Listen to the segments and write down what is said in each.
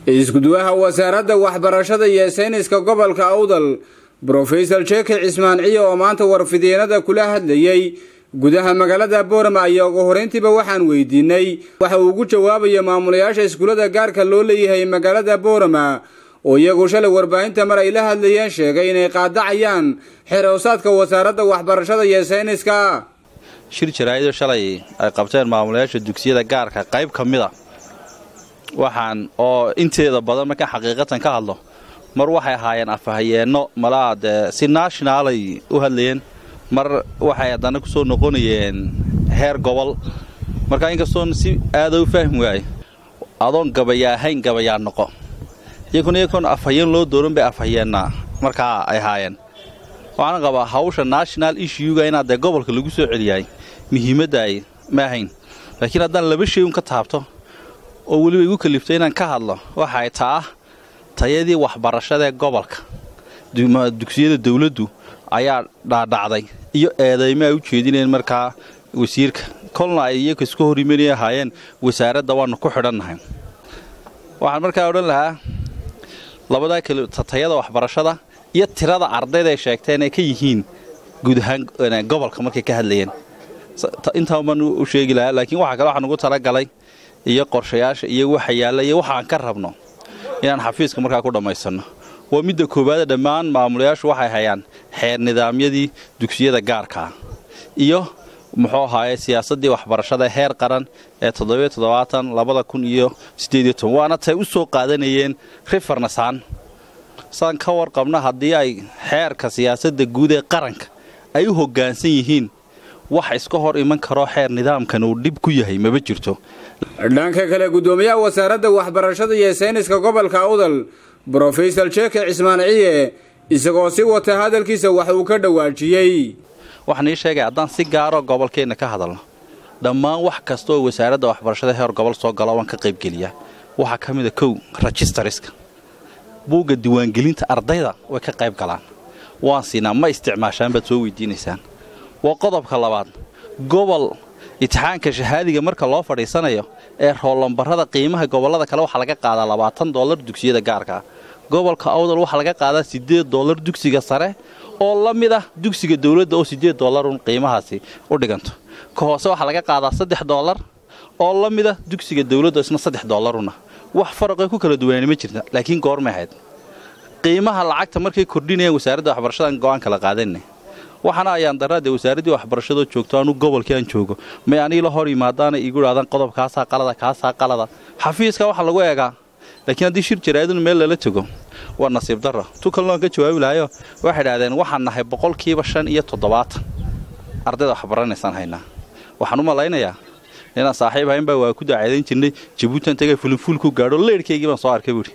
iskuduwaha wasaaradda waxbarashada iyo sayniska gobolka awdal brofesor jeke cismaan ciye oo maanta warfidyeenada kula hadlayey gudaha magaalada boorama ayaa ugu horeyntiiba waxaan weydiinay waxa uu ugu jawaabayo maamulayaasha iskuullada gaarka loo leeyahay magaalada boorama oo iyagu shalay warbaahinta mar ay la hadlayeen sheegay inay qaadacayaan xerowsaadka wasaaradda waxbarashada iyo sayniska shir jaraa'idoo shalay ay qabteen maamulayaasha dugsiyada gaarka qayb ka mid a waxaan oo inteeda badan markaan xaqiiqatan ka hadlo mar waxay ahaayeen afahayeenno malaa dee si nationaalay u hadlayeen mar waxay haddana ku soo noqonayeen heer gobol marka inkastoon si aada u fahmi waaye adoon gabayaa ahayn gabayaa noqo iyakuna iyakoon afhayeen loo dooran bay afhayeennaa markaa ay ahaayeen waxaan qabaa hawsha national issuega inaad dee gobolka lagu soo celiyahay muhiimadda ay ma ahayn laakiin haddaan laba shay un ka taabto oo weliba igu kaliftay inaan ka hadlo waxay taa tayadii waxbarashadaee gobolka dugsiyada dawladdu ayaa dhaadhacday iyo eedaymo ay u jeedineen markaa wasiirka kolna ay iyaga iska hor imanay ahaayeen wasaaradda waannu ku xidhannahay waxaan markaa odhan lahaa labadaa tayada waxbarashada iyo tirada ardayda ay sheegteen ay ka yihiin guud ahaan gobolka markay ka hadlayeen intaa baan u sheegi lahaa laakiin waxa kale waxaan ugu talagalay iyo qorshayaasha iyo waxa yaalla iyo waxaan ka rabno inaan xafiiska markaa ku dhammaysanno waa midda koowaada dhammaan maamulayaashu waxay hayaan xeer nidaamyadii dugsiyada gaarkaa iyo muxuu ahaaye siyaasaddii waxbarashada heer qaran ee toddobaatanlabada kun iyo siddeediyo toban waana tay u soo qaadanayeen rifarnasaan saan ka warqabna haddii ay xeerka siyaasadda guud ee qaranka ay u hoggaansan yihiin wax iska hor iman karoo xeer nidaamkan uu dhib ku yahay maba jirto dhanka kale guddoomiyaha wasaaradda waxbarashada iyo sayniska gobolka awdal brofesor jeke cismaan ciye isagoo si wata hadalkiisa wax uu ka dhawaajiyey waxaan ii sheegay haddaan si gaaroo gobolkeenna ka hadalno dhammaan wax kasta oo wasaaradda waxbarashada heer gobol soo gala waan ka qaybgeliyaa waxaa ka mida kow rejistariska buugga diiwaangelinta ardayda way ka qayb galaan waan siinaa ma isticmaashaan baad soo weydiinaysaan waa qodobka labaad gobol itixaanka shahaadiga marka loo fadhiisanayo ee roollambarrada qiimaha gobollada kale waxaa laga qaadaa labaatan dollar dugsiyada gaarkaa gobolka awdal waxaa laga qaadaa siddeed dollar dugsiga sare oo la mid ah dugsiga dawladda oo siddeed dollarun qiimahaasi u dhiganto ka hoose waxaa laga qaadaa saddex dollar oo la mid ah dugsiga dawladda isna saddex dollaruna wax faraqay ku kala duwanaani ma jirta laakiin goormay ahayd qiimaha lacagta markay kordhinayaan wasaaradda waxbarashadan go'aan kala qaadanay waxaana ayaan daraadee wasaaraddii waxbarashadoo joogto anu gobolkii aan joogo may anii la hor yimaadaana iigu idhahdaan qodob kaasaa qalada kaasaa qalada xafiiska waxaa lagu eegaa laakiin haddii shir jaraa'idun meel lala tego waa nasiib darro tu kalnoon ka jawaabi lahayo waxay idhahdeen waxaan nahay boqolkiiba shan iyo toddobaatan ardayda waxbaranaysaan haynaa waxaan u malaynayaa inaan saaxiib hayn baa waa ku dacaydayn jirnay jabuutan tagay fulinfuulku gaadho leyrhkaygii baan soo arkay buuhi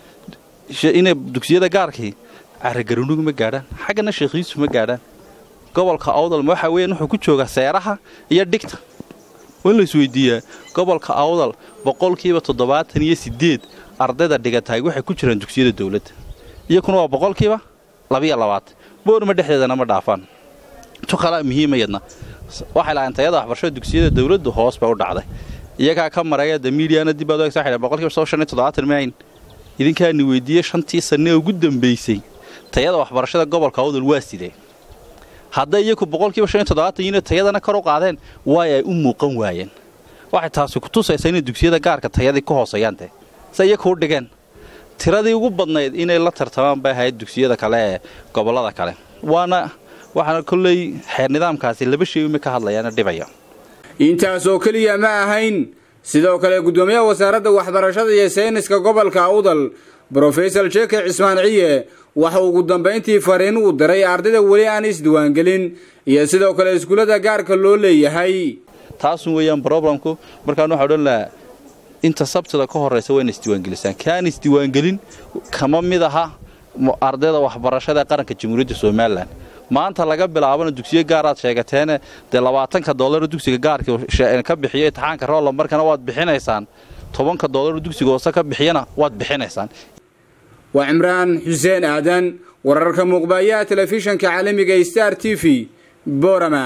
inay dugsiyada gaarkii caragarunugu ma gaadhaan xaggana sheekhiisu ma gaadhaan gobolka awdal waxa weeyaan wuxuu ku joogaa seeraha iyo dhigta waa in la isweydiiyaa gobolka awdal boqolkiiba toddobaatan iyo siddeed ardayda dhigatahay waxay ku jiraan dugsiyada dawladda iyakuna waa boqolkiiba labiyo labaatan boorma dhexdeedana ma dhaafaan tu kala muhiimayadna waxay lahayn tayada waxbarashada dugsiyada dawladdu hoos bay u dhacday iyagaa ka maraya de miidiyana dib baad ogsa xidhan boqolkiiba soo shan iyo toddobaatan maayn idinkaani weydiiyey shantii sanne ee ugu dambaysay tayada waxbarashada gobolka awdal waa sidee hadday iyaku boqolkiiba shan iyo toddobaatan yiino tayadana kor u qaadeen waay ay u muuqan waayeen waxay taasi ku tusaysaa inay dugsiyada gaarka tayadii ku hooseeyaan dee se iyaku u dhigeen tiradii ugu badnayd inay la tartamaan bay ahayd dugsiyada kale ee gobollada kale waana waxaana kolley xeer nidaamkaasi laba shay uma ka hadlayaana dhibaya intaasoo keliya ma ahayn sidoo kale guddoomiyaha wasaaradda waxbarashada iyo sayniska gobolka awdal brofesor jeke cismaan ciye waxa ugu dambayntii fariin uu diray ardayda weli aan isdiwaangelin iyo sidoo kale iskuullada gaarka loo leeyahay taasun weeyaan broblemku markaan waxaa odhan lahaa inta sabtida ka horraysa waa ina isdiiwaangelisaan kaan isdiiwaangelin kama mid aha ardayda waxbarashada ee qaranka jamhuuriyadda somalilan maanta laga bilaabana dugsiyo gaaraad sheegateene dee labaatanka doolaro dugsiga gaarka ka bixiyo itixaanka roolla markana waad bixinaysaan tobanka doolaro dugsiga hoose ka bixiyana waad bixinaysaan waa cimraan xuseen aadan wararka muuqbaayaha telefishanka caalamiga star t v borama